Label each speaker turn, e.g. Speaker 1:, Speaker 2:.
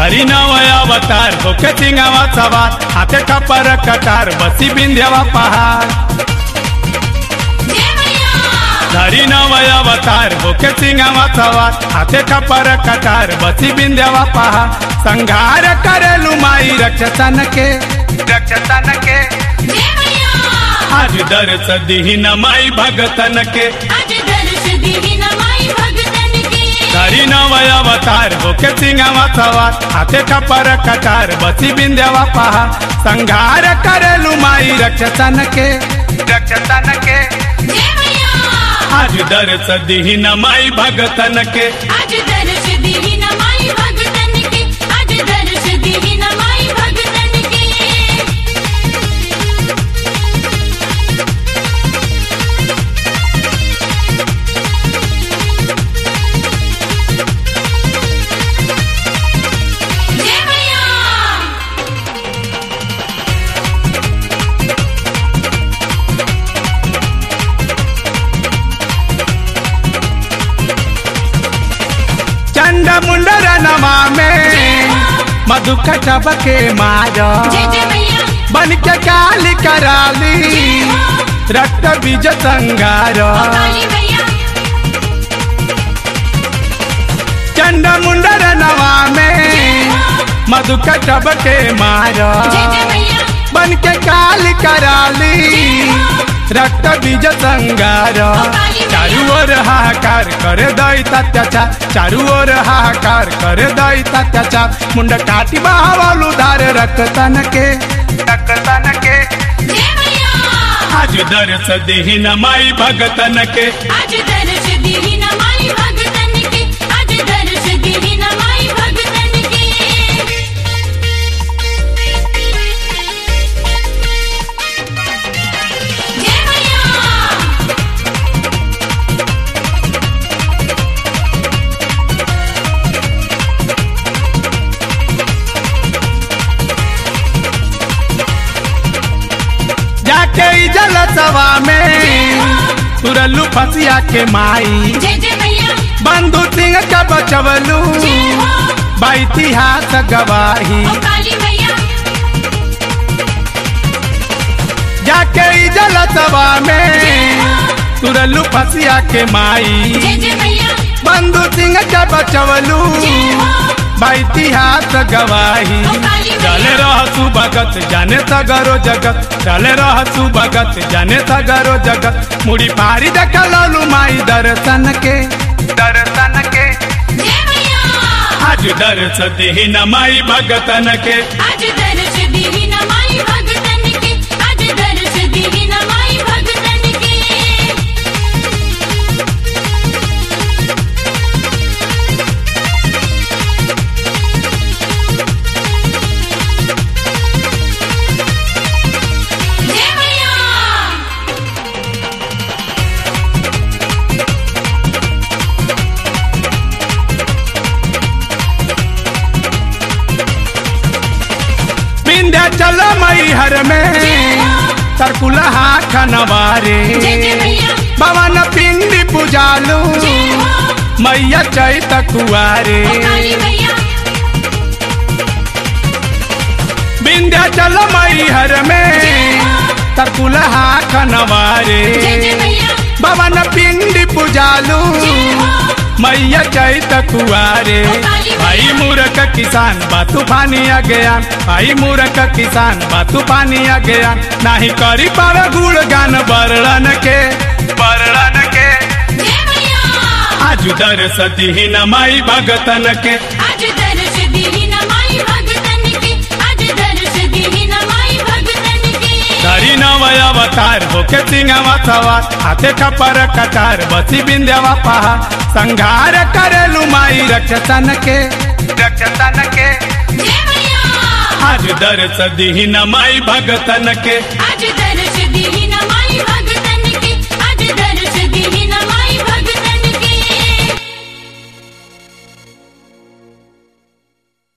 Speaker 1: धरी नवय अवतार होके सिंगावा सवार हाथे कपर कटार बसी बिंध्यावा पहाड़
Speaker 2: जय मैया
Speaker 1: धरी नवय अवतार होके सिंगावा सवार हाथे कपर कटार बसी बिंध्यावा पहाड़ संघार करेलु माई रक्षसन के रक्षसन के
Speaker 2: जय मैया
Speaker 1: आज दर्श दीन माई भगतन के
Speaker 2: आज दर्श दीन माई भगतन के
Speaker 1: धरी नवय अवतार होके सिंगावा सवार हाथे कपर कटार बसी बिंध्यावा पहाड़ संघार करेलु माई रक्षसन के रक्षसन के
Speaker 2: जय मैया
Speaker 1: आज दर्श दीन माई भगतन के
Speaker 2: आज दर्श दीन माई भगतन के आज दर्श दीन माई भगतन के जय मैया
Speaker 1: चंड मुंडर नमा में मधु कटब के मारा
Speaker 2: जय जय मैया
Speaker 1: बन के काली कराली रक्त बीज संगार
Speaker 2: काली मैया
Speaker 1: चंड मुंडर नवा में मधु कटब के मारा
Speaker 2: जय जय मैया
Speaker 1: बन के काली कराली रक्त बीज संगार चारू ओर हाहाकार करे दैत अत्याचार चारू ओर हाहाकार करे दैत अत्याचार मुंड काटी बावलू धार रक्त तन के रक्त तन के
Speaker 2: जय मैया
Speaker 1: आज दर्श देहिन माई भगतन के
Speaker 2: आज दर्श दीन माई भगतन के आज दर्श दीन माई भगतन के जय मैया
Speaker 1: जाके ई जल सवा में तुरलू फसिया के माई
Speaker 2: जय जय मैया
Speaker 1: बंधु सिंह का बचवलू
Speaker 2: जय हो
Speaker 1: बा इतिहास गवाही
Speaker 2: ओ काली मैया
Speaker 1: जाके ई जल सवा में तुरलू फसिया के माई
Speaker 2: जय जय मैया
Speaker 1: बंधु सिंह का बचवलू
Speaker 2: जय हो
Speaker 1: बा इतिहास गवाही चले रह भगत जाने सगरो जगत चले रह भगत जाने सगरो जगत मुड़ी पारी देख ललू माई दर्शन के दर्शन के
Speaker 2: जय मैया
Speaker 1: आज दर्श देहिन माई भगतन के
Speaker 2: आज दर्श दीन माई भगतन के आज दर्श दीन माई भगतन के जय मैया
Speaker 1: विंध्याचल मई हर में सरकुलहा खनवारे
Speaker 2: जय जय मैया
Speaker 1: भवन पिंडी पुजालू
Speaker 2: जय हो
Speaker 1: मैया चैत कुआरे
Speaker 2: ओ काली मैया
Speaker 1: विंध्याचल मई हर में तरकुलहा खनवारे
Speaker 2: जय जय मैया
Speaker 1: भवन पिंडी पुजालू
Speaker 2: जय हो
Speaker 1: मैया चैत कुआरे भाई मूर्ख किसान बा तूफानी अज्ञान भाई मूर्ख किसान बा तूफानी अज्ञान नाही करी पावे गुण गान बरड़न के बरड़न के
Speaker 2: जय मैया
Speaker 1: आज दर्श दीन माई भगतन के
Speaker 2: आज दर्श दीन माई भगतन के आज दर्श दीन माई भगतन के
Speaker 1: धरी नवय अवतार होके सिंगावा सवार हाथे कपर कटार बसी बिंद्यावा पहा संघार करेलु माई रक्षसन के रक्षसन के
Speaker 2: जय मैया
Speaker 1: आज दर्श दीन माई भगतन के
Speaker 2: आज